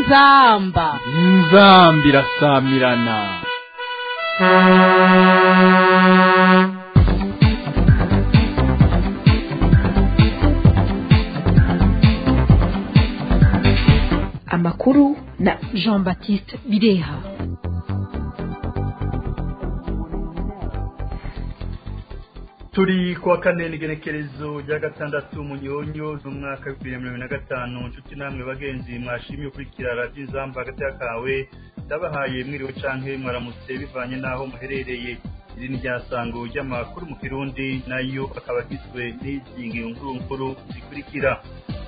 inzamba inzamba irasamirana amakuru na jean baptiste bireha turi kuwa kane n'igenekerezo rya gatandatu munyonyo z'umwaka w'ibihumbi bibiri na mirongo na gatanu nshuti namwe bagenzi mwashimye ukurikira radiyo inzamba hagati kawe ndabahaye mwiriwe canke mwaramutse bivanye n'aho muherereye iri ni ryasango ry'amakuru mu kirundi nayo akaba agizwe n'izi nkuru nkuru zikurikira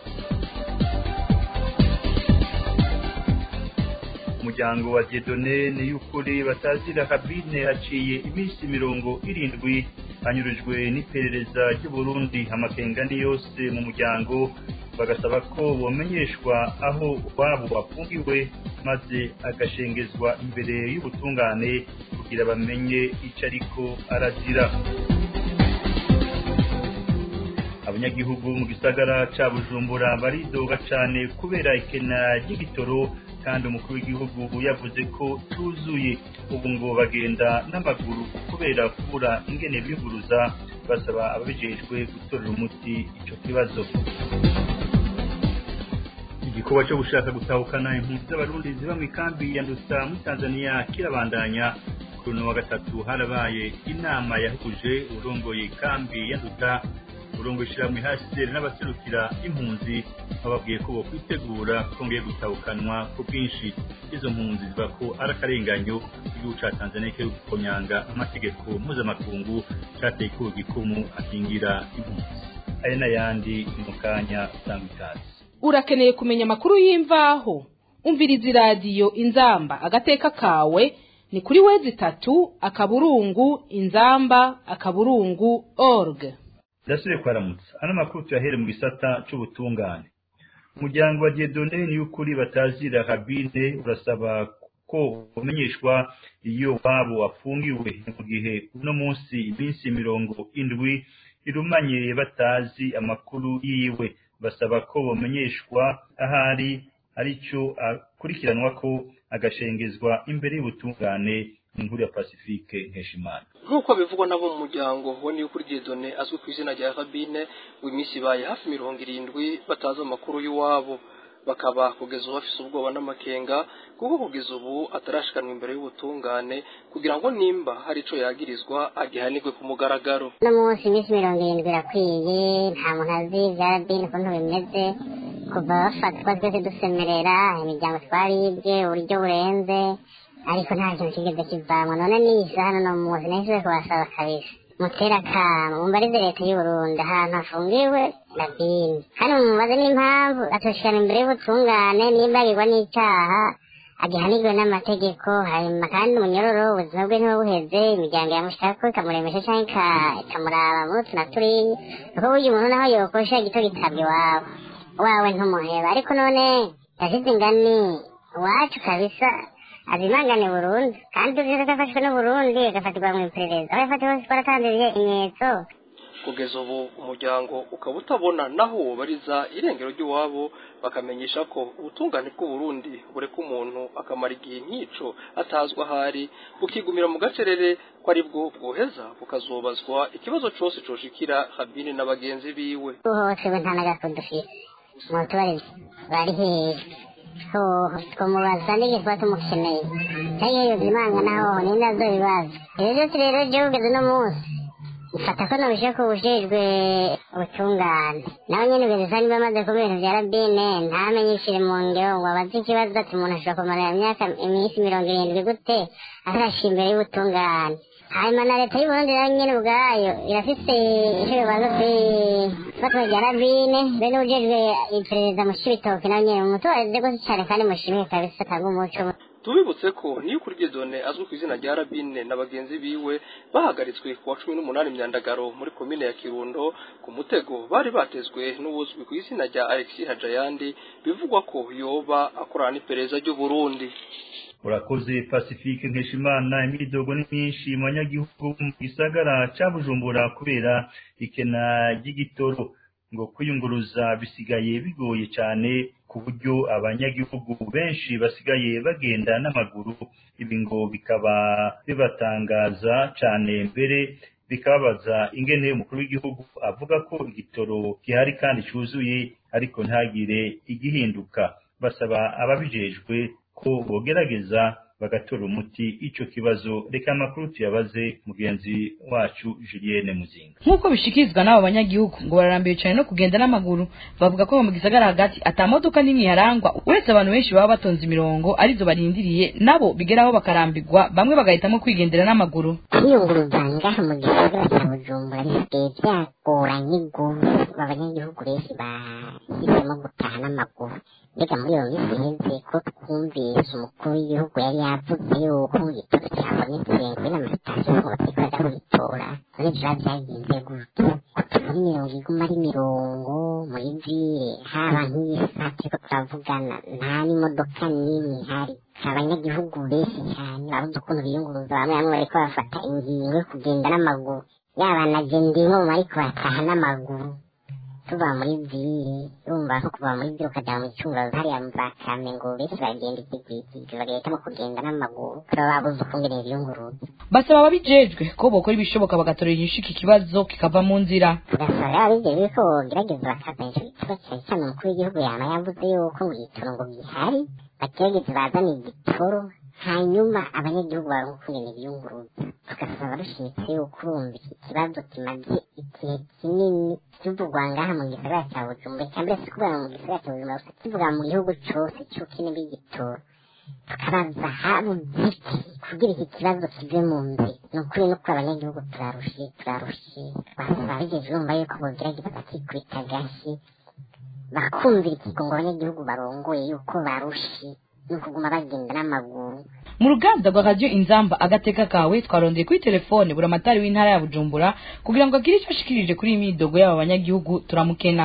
umuryango wa Dieudonne ni y'ukuri batazira kabine haciye iminsi mirongo irindwi hanyurujwe n'iperereza ry'uburundi amakenga ni yose mu muryango bagasaba ko bomenyeshwa aho wabo wafungiwe maze agashengezwa imbere y'ubutungane kugira bamenye icyo ariko arazira abanyagihugu mu gisagara ca bujumbura baridoga cane kubera ikena ry'igitoro kandi umukuru w'igihugu yavuze ko tuzuye ubu ngo bagenda n'amaguru kubera kubura ingene bivuruza basaba ababijejwe gutorera umuti ico kibazo igikorwa cyo gushaka gutahukana impunzi z'abarundi ziba mu ikambi ya nduta muri tanzania kirabandanya kuri uno wa gatatu harabaye inama yahuje urongoye ikambi ya nduta urongo ishyirahamwe hasiteri n'abaserukira impunzi bababwiye ko bo kwitegura kongeye gutahukanwa ku bwinshi izo mpunzi ziva ko ari akarenganyo igihugu ca tanzania kiri gukonyanga amategeko mpuzamakungu cateye ko gikumu akingira impunzi aya n'ayandi ni mu kanya usanga ikaze urakeneye kumenya amakuru y'imvaho umviriza iradiyo inzamba agateka kawe ni kuri wezi itatu akaburungu inzamba akaburungu org ndasubiye kwaramutsa ano makuru tuyahere mu gisata c'ubutungane umuryango wa Dieudonne ni y'ukuri batazira kabine urasaba ko umenyeshwa iyo wabo wafungiwe mu gihe uno munsi iminsi mirongo indwi irumanye batazi amakuru yiwe basaba ko bamenyeshwa ahari aricyo akurikiranwa ko agashengezwa imbere y'ubutungane inkuru ya Pacifique Nkeshimana nk'uko bivugwa nabo mu muryango wo niyo kuri Dieudonne azwi ku izina rya Rabine w'iminsi ibaye hafi mirongo irindwi batazi amakuru y'iwabo bakaba kugeza ubu bafise ubwoba n'amakenga kuko kugeza ubu atarashikanwa imbere y'ubutungane kugira ngo nimba hari ico yagirizwa agihanirwe ku mugaragaro uno munsi iminsi mirongo irindwi irakwiye nta muntu azi vya Rabine ukuntu bimeze kuva bafatwa twese dusemerera imiryango twaribwe uburyo burenze ariko nta kintu kigeze kivamwa none nisa hano no muzi nahise kubasaba kabisa mutera kama mumbarize leta y'uburundi ahantu hafungiwe rabini hano mumubaze n'impamvu atoshikana imbere y'ubutungane nimba agirwa n'icaha agihanirwe n'amategeko hanyuma kandi umunyororo ubuzima bwe ntiba buheze imiryango yamushaka ikamuremesha canke ikamuraba muri utu na turiya kuko burya umuntu naho yokosha gito gitabwa iwabo wawe ntumuheba ariko none yashize ingani iwacu kabisa azimangane burundu kandi uzi ko afashwe n'uburundi agafatirwa mu iperereza aho yafatiwe hose twaratanze ibimenyetso kugeza ubu umuryango ukaba utabona naho wobariza irengero ry'iwabo bakamenyesha ko ubutungane bw'uburundi bureka umuntu akamara igihe nk'ico atazwa ahari bukigumira mu gacerere ko ari bwo bwoheza bukazobazwa ikibazo cose coshikira habine na bagenzi biwe uhohotewe nta n'agafu dufise mutubarize bari hehe hoho tumubaza n'igihe tuba tumukeneye cyangwa iyo zimanga naho ni nazo bibazo ibyo byose rero byo kugeza uno munsi mfata ko nabishe ko ubujejwe ubutungane nawe nyene ugeze niba amaze kuba ibintu vya rabine ntamenyishire mu ngero ngo abaze ikibazo ati umuntu ashobora kumara imyaka iminsi mirongo irindwi gute atarashira imbere y'ubutungane hanyuma na leta y'uburundi nayo nyene ubwayo irafise ico bibazo ifatwa rya rabine bene ujejwe iperereza mu cibitoke nayo nyene mumutoreze gose cane kandi mushimire kabisa atanga umuco tubibutse ko niyo kuri Dieudonne azwi ku izina rya Rabine na bagenzi biwe bahagaritswe ku wa cumi n'umunani myandagaro muri komine ya Kirundo ku mutego bari batezwe n'uwuzwi ku izina rya Alexis Hajayandi bivugwa ko yoba akorana n'iperereza ry'u Burundi urakoze pacifique nkeshimana imyidogo ni myinshi mu banyagihugu mu gisagara ca bujumbura kubera ikena ry'igitoro ngo kwiyunguruza bisigaye bigoye cyane ku buryo abanyagihugu benshi basigaye bagenda n'amaguru ibi ngo bikaba bibatangaza cyane mbere bikababaza ingene umukuru w'igihugu avuga ko igitoro gihari kandi cyuzuye ariko ntagire igihinduka basaba ababijejwe ko bogerageza bagatora umuti ico kibazo reka amakuru tuyabaze mugenzi wacu Julienne Muzinga nk'uko bishikirizwa n'abo banyagihugu ngo bararambiwe cyane no kugenda n'amaguru bavuga ko mu gisagara hagati ata modoka n'imwe yarangwa uretse abantu benshi baba batonze imirongo arizo barindiriye nabo bigeraho bakarambirwa bamwe bagahitamo kwigendera n'amaguru kwiyunguruza ngaha mu gisagara cya bujumbura bisigaye byagoranye rwose abanyagihugu benshi bahisemo gutaha n'amaguru mbega muri iyo minsi iheze ko twumvise umukuru w'igihugu yari yavuze yuko igitoro cyabonetse kuri n'amasitasiyo ngo bakikora kubitora none biba byagenze gutyo ko tubona imirongo iguma ari mirongo muri vire haba nk'iyi saa turiko turavugana nta n'imodoka n'imwe ihari abanyagihugu benshi cyane babuze ukuntu biyunguruza bamwe bamwe bariko bafata ingingo yo kugenda n'amaguru yaba na je ndimo bariko bataha n'amaguru tuva muri vire urumva ko kuva muri vire ukaja mu icungazo hariya mu za kamengo benshi bagenda ikigwikigwi bagahitamo kugenda n'amaguru baba babuze ukungene biyunguruza basaba ababijejwe ko bokora ibishoboka bagatorera inyishu iki kibazo kikava mu nzira tugasaba rero ababijejwe ko bogerageza bakazana ico gitoro cyane cyane umukuru w'igihugu yama yavuze yuko ngo igitoro ngo gihari bagerageze bazane igitoro hanyuma abanyagihugu baronke ukungene biyunguruza tugasaba rushimitse yuko urumva iki kibazo kimaze igihe kinini kivugwa ngaha mu gisagara cya bujumbura cyambere si kuvuga mu gisagara cya bujumbura gusa kivuga mu gihugu cose c'ubukene bw'igitoro tukabaza habuze iki kugira iki kibazo kive mu nzira ni ukuri no kuri abanyagihugu turarushe turarushe twasaba abigeze urumva yuko bogerageza bakikubita agashi bakumvira ikigongo abanyagihugu barongoye yuko barushe ni ukuguma bagenda n'amaguru mu ruganda rwa radiyo inzamba agateka kawe twarondeye kuri telefone buramatari w'intara ya bujumbura kugira ngo agire icyo ashikirije kuri iyi midogo y'aba banyagihugu turamukena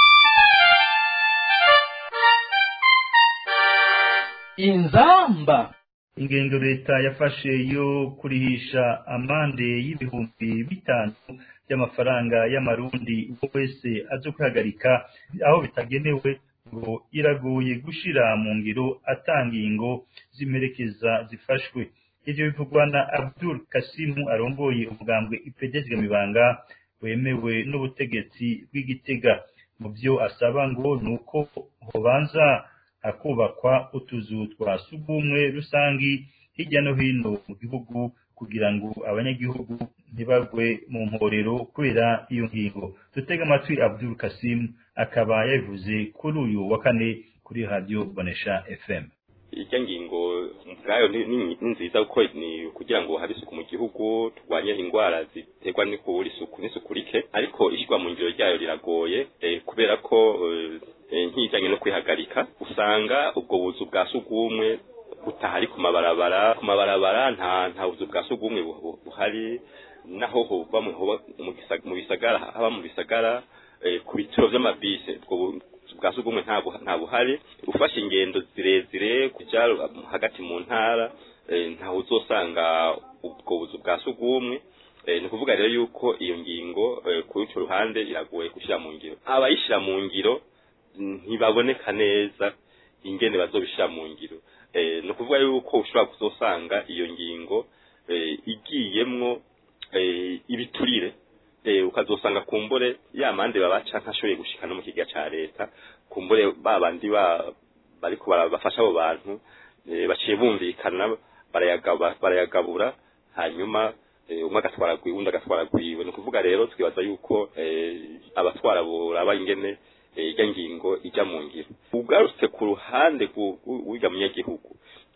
inzamba ingendo leta yafashe yo kurihisha amande y'ibihumbi bitanu by'amafaranga y'amarundi uwo wese azo kwihagarika aho bitagenewe ngo iragoye gushira mu ngiro atangingo z'imperekeza zifashwe ivyo bivugwa na Abdul Kasimu arongoye umugambwe ipedezga mibanga wemewe n'ubutegetsi bw'igitega mu byo asaba ngo nuko hobanza hakubakwa utuzu twa sugumwe rusangi hirya no hino mu gihugu kugira ngo abanyagihugu ntibagwe mu mporero kubera iyo ngingo dutega amatwi Abdul Kasim akaba yabivuze kuri uyu wa kane kuri radio Bonesha FM irya ngingo ubwayo ni ni- ni nziza kuko ni kugira ngo habe isuku mu gihugu turwanye indwara ziterwa no kubura isuku n'isuku rike ariko ishyirwa mu ngiro ryayo riragoye eh, kubera ko eh, eh, nk'ijyanye no kwihagarika usanga ubwo buzu bwa sugumwe butahari ku mabarabara ku mabarabara nta nta buzu bwa sugumwe bu- bu- buhari naho hoba mu hoba mu gisa- mu bisagara haba mu bisagara eh, ku bitiro vy'amabisi ubwo bu- bwa sugumwe nta buha- nta buhari ufashe ingendo zirezire kuja hagati mu ntara eh, ntaho uzosanga ubwo buzu bwa sugumwe Eh, ni ukuvuga rero yuko iyo ngingo eh, kuri ico ruhande iragoye gushyira mu ngiro abayishyira mu ngiro ntibaboneka neza ingene bazobishyira mu ngiro Eh, ni ukuvuga yuko ushobora kuzosanga iyo ngingo eh, igiyemwo eh, ibiturire eh, ukazosanga kumbure ya mande babaca ntashoboye gushika no mu kiga ca leta kumbure ba bandi ba bariko barabafasha abo bantu eh, baciye bumvikana barayagaba barayagabura hanyuma eh, umwe agatwara gwiwe undi agatwara gwiwe ni ukuvuga rero twibaza yuko eh, abatwara boraba ingene eh, irya ngingo ijya mu ngiro ugarutse ku ruhande w'irya munyagihugu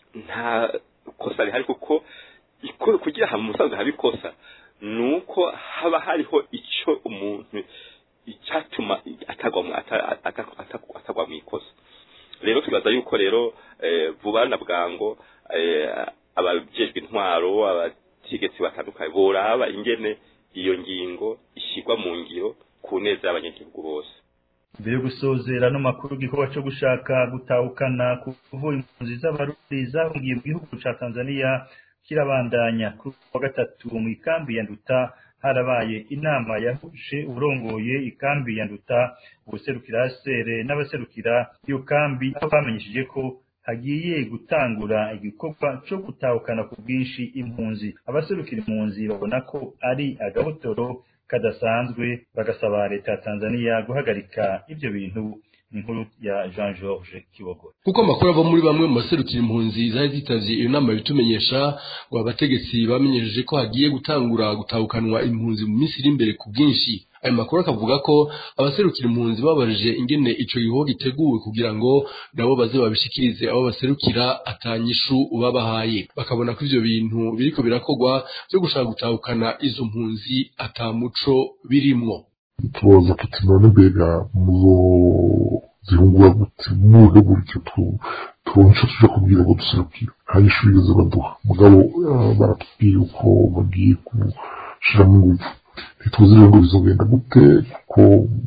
nta kosa rihari kuko iko- kugira hamwe umusaza haba ikosa nuko haba hariho ico umuntu icyatuma atagwa mu- ata- ata- ata- atagwa mu ikosa rero twibaza yuko rero eh, vuba na bwango eh, abajejwe intwaro abategetsi batandukanye boraba ingene iyo ngingo ishyirwa mu ngiro ku neza y'abanyagihugu bose mbere yo gusozera no makuru igikorwa cyo gushaka gutahukana kuvura impunzi z'abarundi zahungiye mu gihugu ca Tanzania kirabandanya kuri uyu wa gatatu mu ikambi ya Nduta harabaye inama yahuje urongoye ikambi ya nduta ubuserukira sere n'abaserukira iyo kambi aho bamenyesheje ko hagiye gutangura igikorwa cyo gutahukana ku bwinshi impunzi abaserukira impunzi babona ko ari agahotoro kadasanzwe bagasaba leta ya Tanzania guhagarika ibyo bintu inkuru ya Jean Georges Kibogora kuko amakuru ava muri bamwe mu baserukira impunzi zari zitavye iyo nama bitumenyesha ngo abategetsi bamenyesheje ko hagiye gutangura gutahukanwa impunzi mu minsi iri imbere ku bwinshi ayo makuru akavuga ko abaserukira impunzi babarije ingene ico gikorwa giteguwe kugira ngo nabo baze babishikirize abo baserukira atanyishu babahaye bakabona ko ivyo bintu biriko birakorwa vyo gushaka gutahukana izo mpunzi atamuco birimwo tubaza tuti none mbega muzo zihungura gute muhe gutyo turonke ico tuja kubwira ngo duserukire nta nyishu bigeze baduha mugabo baratubwiye uko bagiye gushiramo inguvu ntituzi rero ngo bizogenda gute kuko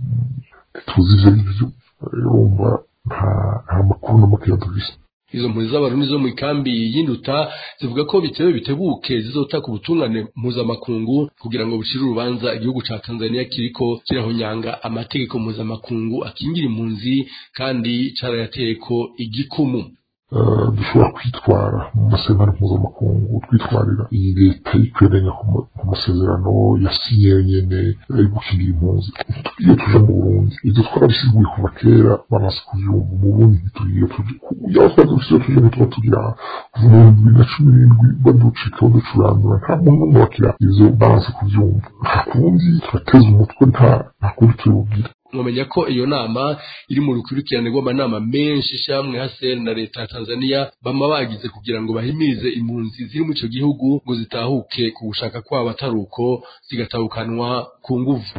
ntituzi ivyo arivyo urumva nta makuru na makeya dufise izo mpunzi z'abarundi zo mu ikambi y'induta zivuga ko bitewe bitebuke zizotaka ubutungane mpuzamakungu kugira ngo bushire urubanza igihugu ca Tanzania kiriko kirahonyanga amategeko mpuzamakungu akingira impunzi kandi carayateyeko igikumu dushobora kwitwara mu masezerano mpuzamakungu twitwarira iyi leta yikweganya ku masezerano yasinye nyene ari gukingira impunzi tugiye tuja mu burundi ivyo twarabisiguye kuva kera bamaze kuvyumva mu burundi ntitugiye yaho twari dufise tuje ntituba tugira kuva mu bibiri na cumi n'indwi baducika baducurandura nta muntu n'umwe wakira ivyo bamaze kuvyumva nta kundi turateza umutwe nta nta kundi tubibwira mwamenya ko iyo nama iri mu rukurikirane rw'amanama menshi ishyamwe hasel na leta ya tanzania bama bagize kugira ngo bahimirize impunzi ziri mu ico gihugu ngo zitahuke ku gushaka kwabo atari uko zigatahukanwa ku nguvu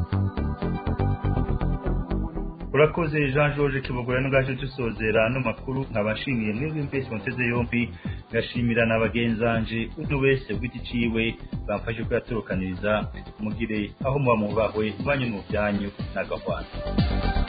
urakoze jean georges kibogora n'ubwaje dusozera ano makuru nkabashimiye mwebwe mbese muteze yombi ngashimira na bagenzanje umwe wese bw'iki ciwe bamfashe kuyatorokaniriza mugire aho muba mubahwe mubanye mu byanyu n'agahwana